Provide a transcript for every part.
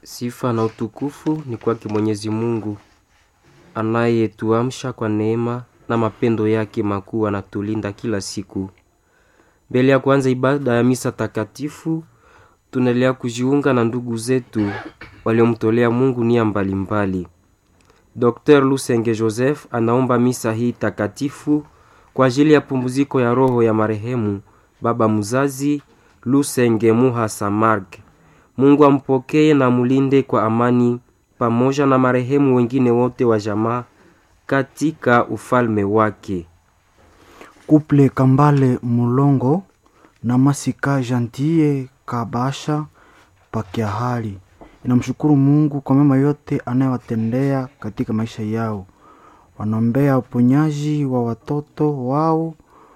Sifa na utukufu ni kwake Mwenyezi Mungu anayetuamsha kwa neema na mapendo yake makuu, anatulinda kila siku. Mbele ya kuanza ibada ya misa takatifu, tunaendelea kujiunga na ndugu zetu waliomtolea Mungu nia mbalimbali. Dr. Lusenge Joseph anaomba misa hii takatifu kwa ajili ya pumziko ya roho ya marehemu baba mzazi Lusenge Muha Samarg. Mungu ampokee na mulinde kwa amani pamoja na marehemu wengine wote wa jamaa katika ufalme wake. Kuple Kambale Mulongo na Masika Jantie Kabasha Pakiahali inamshukuru Mungu kwa mema yote anayowatendea katika maisha yao. Wanaombea uponyaji wa watoto wao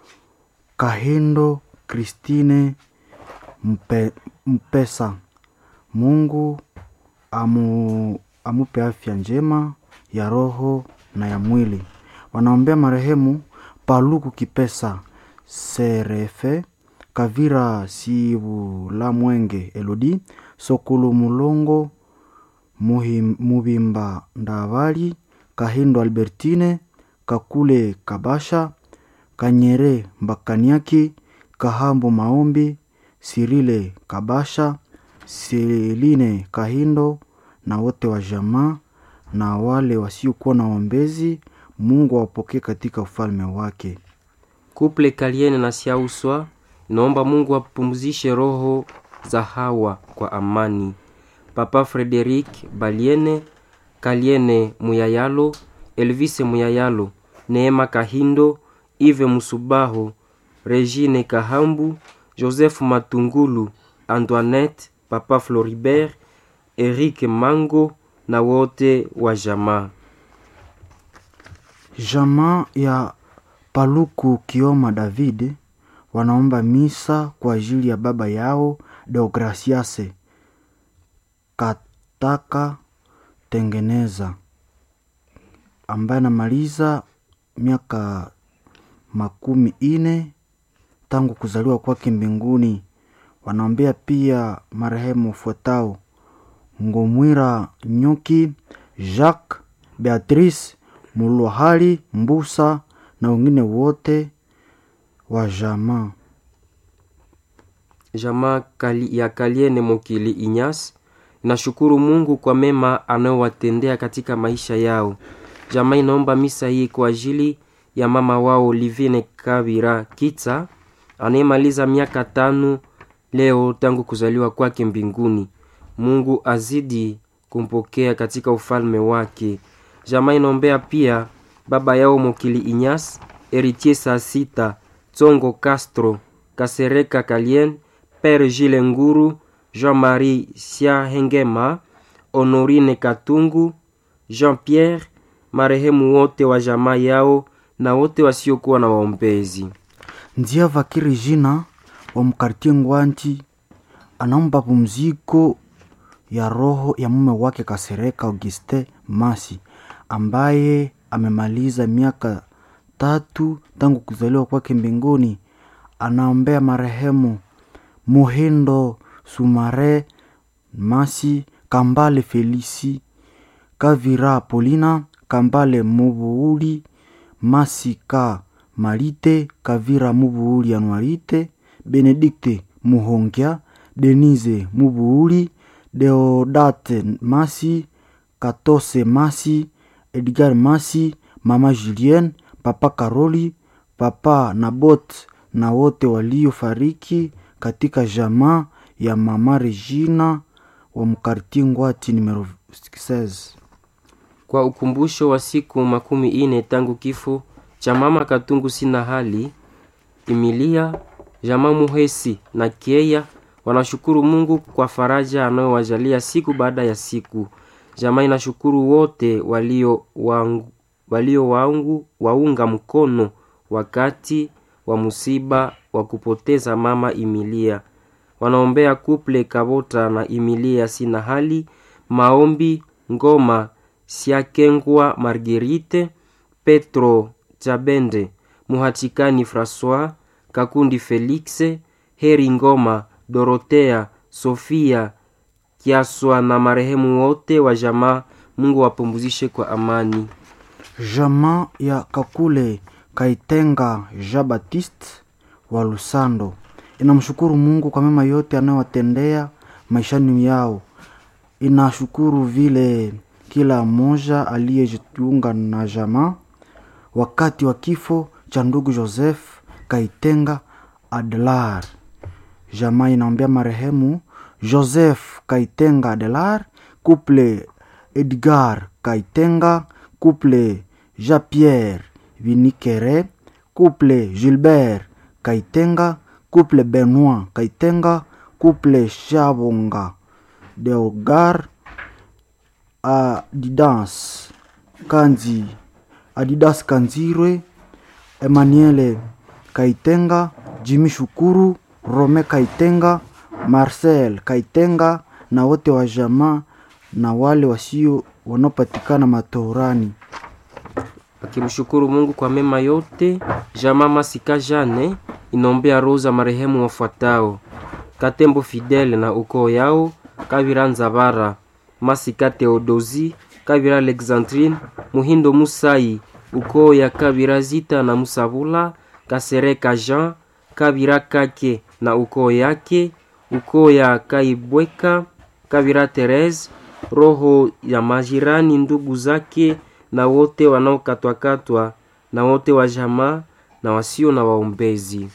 Kahindo Kristine Mpe, Mpesa. Mungu amu, amupe afya njema ya roho na ya mwili. Wanaombea marehemu Paluku Kipesa Serefe Kavira Sibula Mwenge Elodi Sokulu Mulongo Muhim, Mubimba Ndavali Kahindo Albertine Kakule Kabasha Kanyere Mbakaniaki Kahambo Maombi Sirile Kabasha Seline Kahindo na wote wa jamaa na wale wasiokuwa na waombezi, Mungu awapokee katika ufalme wake. Kuple Kaliene na Siauswa inaomba Mungu apumzishe roho za hawa kwa amani. Papa Frederic Baliene Kaliene Muyayalo Elvise Muyayalo Neema Kahindo Ive Musubaho Regine Kahambu Joseph Matungulu Antoinette Papa Floribert Eric Mango na wote wa jamaa. Jamaa ya Paluku Kioma David wanaomba misa kwa ajili ya baba yao Deograciase Kataka Tengeneza ambaye anamaliza miaka makumi ine tangu kuzaliwa kwake mbinguni. Wanaombea pia marehemu fuatao Ngomwira Nyuki, Jacques, Beatrice Mulwahali Mbusa na wengine wote wa jamaa. Jamaa kali ya Kaliene Mokili Inyas inashukuru Mungu kwa mema anayowatendea katika maisha yao. Jamaa inaomba misa hii kwa ajili ya mama wao Livine Kabira Kitsa anayemaliza miaka tano leo tangu kuzaliwa kwake mbinguni. Mungu azidi kumpokea katika ufalme wake. Jamaa inaombea pia baba yao Mokili Inyas, Eritier saa sita, Tsongo Castro, Kasereka Kalien, Pere Gile Nguru, Jean-Marie Siahengema, Honorine Katungu, Jean-Pierre, marehemu wote wa jamaa yao na wote wasiokuwa na waombezi. Nzia Vakiri jina wa mkartie Ngwanti anaomba pumziko ya roho ya mume wake Kasereka Auguste Masi ambaye amemaliza miaka tatu tangu kuzaliwa kwake mbinguni. Anaombea marehemu Muhindo Sumare Masi, Kambale Felisi, Kavira Polina, Kambale Mubuuli, Masi Ka Malite, Kavira Mubuuli Anuarite, Benedikte Muhongya, Denise Mubuuli, Deodate Masi, Katose Masi, Edgar Masi, Mama Julien, Papa Karoli, Papa Nabot na wote waliofariki katika jamaa ya Mama Regina wa mkarti Ngwati numero 16. Kwa ukumbusho wa siku makumi ine tangu kifo cha mama Katungu sina hali Emilia, jamaa Muhesi na Kieya wanashukuru Mungu kwa faraja anayowajalia siku baada ya siku. Jamaa inashukuru wote walio wangu, walio wangu waunga mkono wakati wa musiba wa kupoteza mama Emilia. Wanaombea kuple Kabota na Emilia sina hali maombi ngoma Siakengwa Marguerite Petro Chabende Muhatikani Francois Kakundi Felixe Heri Ngoma Dorotea Sofia kiaswa na marehemu wote wa jamaa. Mungu wapumzishe kwa amani. Jamaa ya Kakule Kaitenga Jean Baptiste wa Lusando inamshukuru Mungu kwa mema yote anayowatendea maishani yao. Inashukuru vile kila mmoja aliyejiunga na jamaa wakati wa kifo cha ndugu Joseph Kaitenga Adelar. Jamaa inaombea marehemu Joseph Kaitenga Adelar, couple Edgar Kaitenga, couple Jean-Pierre Vinikere, couple Gilbert Kaitenga, couple Benoit Kaitenga, couple Shabonga Deogar, Adidas Kanzi, Adidas Kanzirwe, Emmanuel Kaitenga, Jimmy Shukuru, Rome Kaitenga, Marcel Kaitenga na wote wa jamaa na wale wasio wanaopatikana matorani. akimshukuru Mungu kwa mema yote. Jamaa Masika Jane inaombea roho za marehemu wafuatao: Katembo Fidele na ukoo yao, Kavira Nzabara, Masika Theodosi, Kavira Alexandrine, Muhindo Musai, ukoo ya Kavira Zita na Musabula, Kasereka Jean, Kavira Kake na ukoo yake, ukoo ya Kaibweka, Kavira Therese, roho ya majirani ndugu zake na wote wanaokatwakatwa na wote wa jamaa na wasio na waombezi.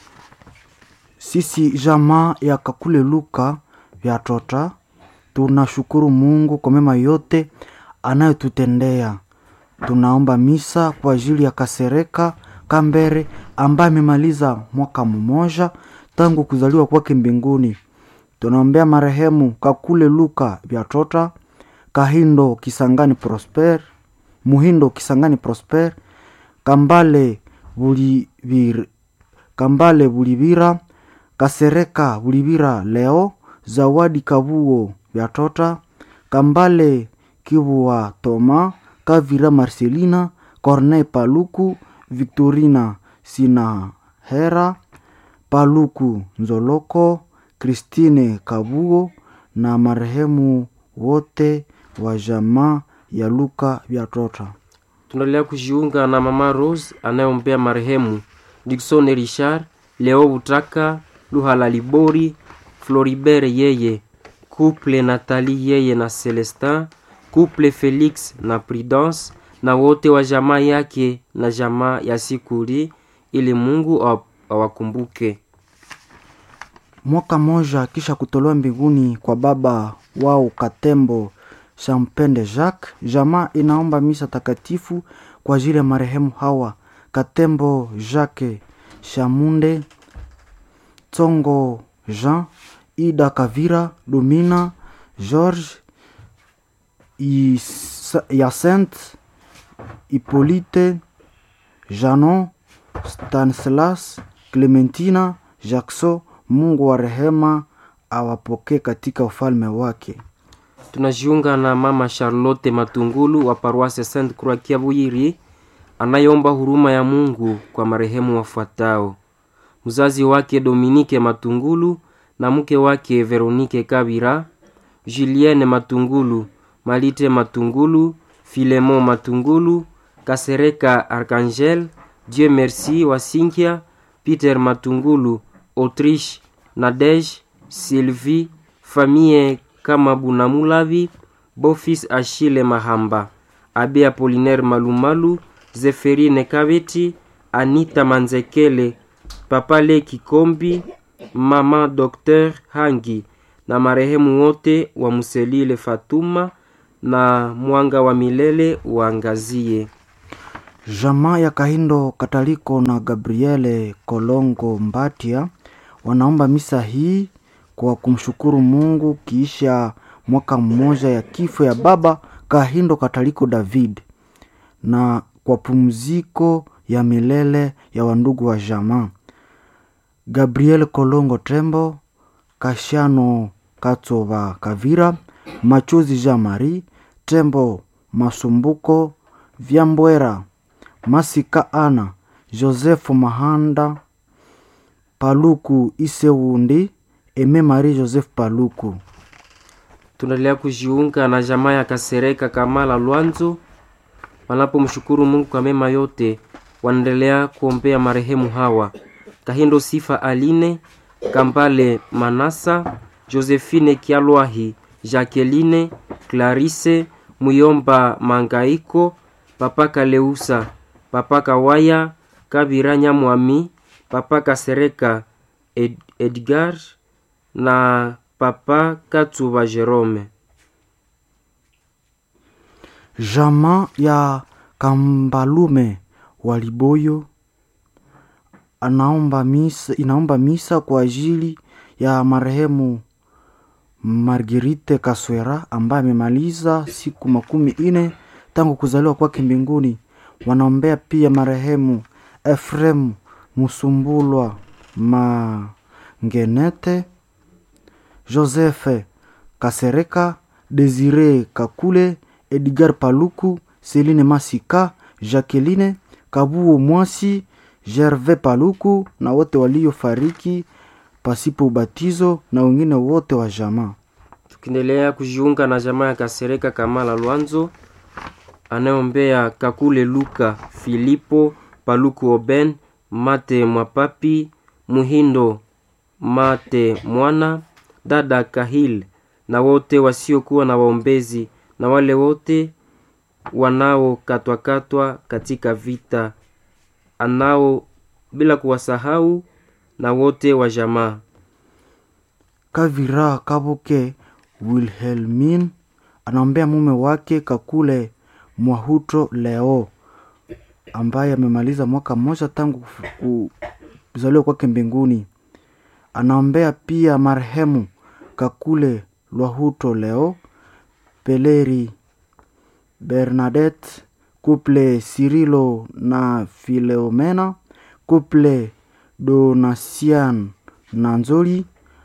Sisi jamaa ya Kakule Luka vya Tota tunashukuru Mungu kwa mema yote anayotutendea. Tunaomba misa kwa ajili ya Kasereka Kambere ambaye amemaliza mwaka mmoja tangu kuzaliwa kwake mbinguni. Tunaombea marehemu Kakule Luka vya Tota, Kahindo Kisangani Prosper, Muhindo Kisangani Prosper, Kambale Bulivir, Kambale Bulivira, Kasereka Bulivira Leo, Zawadi Kabuo vya Tota, Kambale Kibua Toma, Kavira Marcelina, Corneille Paluku, Victorina Sinahera, Paluku Nzoloko, Christine Kabuo na marehemu wote wa jamaa ya Luka vya Tota. Tunaendelea kujiunga na mama Rose anayeombea marehemu Dickson Richard, Leo Butaka, Luhala Libori, Floribert yeye, couple Nathalie yeye na Celestin, couple Felix na Prudence na wote wa jamaa yake na jamaa ya Sikuri, ili Mungu awa- awakumbuke. Mwaka moja kisha kutolewa mbinguni kwa baba wao Katembo Champende Jacques, jamaa inaomba misa takatifu kwa ajili ya marehemu hawa Katembo Jacques Shamunde, Tsongo Jean, Ida Kavira, Domina George, Is- Yacinthe, Hippolyte, Janon, Stanislas, Clementina, Jackson. Mungu wa rehema awapokee katika ufalme wake. Tunajiunga na mama Charlotte Matungulu wa paroisse Sainte Croix Kiabuyiri anayeomba huruma ya Mungu kwa marehemu wafuatao: mzazi wake Dominique Matungulu na mke wake Veronique Kabira, Julienne Matungulu, Malite Matungulu, Filemon Matungulu, Kasereka Archangel, Dieu Merci wa Sinkia, Peter Matungulu, Autriche, Nadege, Sylvie, famille kama Bunamulavi, Bofis Achille Mahamba, Abe Apolinaire Malumalu, Zeferine Kabeti, Anita Manzekele, Papa Le Kikombi, Mama Dr. Hangi na marehemu wote wa Muselile Fatuma na mwanga wa milele uangazie. Jamaa ya Kahindo Kataliko na Gabriele Kolongo Mbatia wanaomba misa hii kwa kumshukuru Mungu kiisha mwaka mmoja ya kifo ya baba Kahindo Kataliko David na kwa pumziko ya milele ya wandugu wa jamaa Gabriel Kolongo Tembo, Kashano Katsova Kavira, Machozi Jean Marie, Tembo Masumbuko, Vyambwera, Masika Ana, Joseph Mahanda, Paluku Isewundi, Eme Marie Joseph Paluku. tunaendelea kujiunga na jamaa ya Kasereka Kamala Lwanzo wanapomshukuru Mungu kwa mema yote, wanaendelea kuombea marehemu hawa Kahindo Sifa Aline Kambale Manasa Josephine Kialwahi Jacqueline Clarisse Muyomba Mangaiko Papa Kaleusa Papa Kawaya Kabira Nyamwami Papa Kasereka Ed Edgar na Papa Katsuba Jerome. Jamaa ya Kambalume Waliboyo anaomba misa, inaomba misa kwa ajili ya marehemu Marguerite Kaswera ambaye amemaliza siku makumi ine tangu kuzaliwa kwake mbinguni. Wanaombea pia marehemu Efrem Musumbulwa Mangenete, Joseph Kasereka, Desire Kakule, Edgar Paluku, Celine Masika, Jacqueline Kabuo Mwasi, Gervais Paluku na wote waliofariki pasipo ubatizo na wengine wote wa jamaa. Tukiendelea kujiunga na jamaa ya Kasereka Kamala Lwanzo anayeombea Kakule Luka Filipo Paluku Oben Mate Mwapapi Muhindo Mate Mwana dada Kahil na wote wasiokuwa na waombezi na wale wote wanaokatwakatwa katika vita anao bila kuwasahau na wote wa jamaa. Kavira Kabuke Wilhelmin anaombea mume wake Kakule Mwahuto Leo ambaye amemaliza mwaka mmoja tangu kuzaliwa kwake mbinguni. Anaombea pia marehemu Kakule Lwahuto Leo, Peleri Bernadette, Couple Cirilo na Fileomena, Couple Donasian na Nzoli,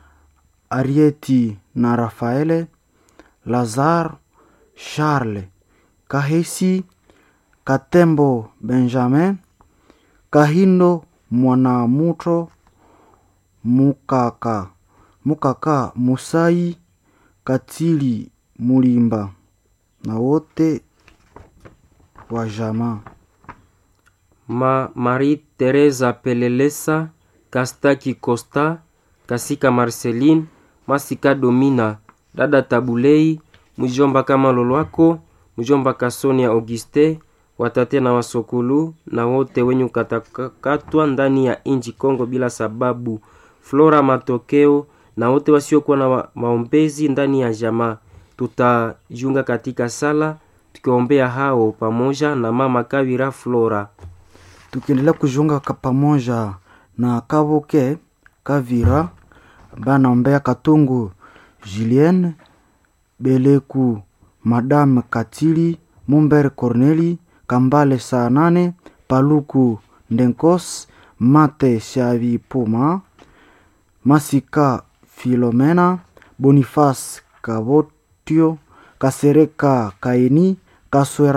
Arieti na Rafaele, Lazar, Charles, Kahesi, Katembo Benjamin, Kahindo Mwanamuto, Mukaka, Mukaka Musai, Katili Mulimba na wote wa jamaa. Ma Marie Teresa Pelelesa, Kastaki Costa, Kasika Marceline, Masika Domina, dada Tabulei, mjomba kama Lolwako, mjomba Kasonia Auguste, watate na wasokulu na wote wenye kukatakatwa ndani ya inji Kongo bila sababu, Flora Matokeo na wote wasiokuwa na wa- maombezi ndani ya jamaa. Tutajiunga katika sala tukiombea hao pamoja na mama Kawira Flora. tukiendelea kujiunga ka- pamoja na Kabuke Kavira ambaye anaombea Katungu Julien Beleku Madame Katili Mumber Corneli Kambale saa nane Paluku Ndenkos Mate Shavipuma Masika Filomena Boniface Kabotio Kasereka Kaini Kaswera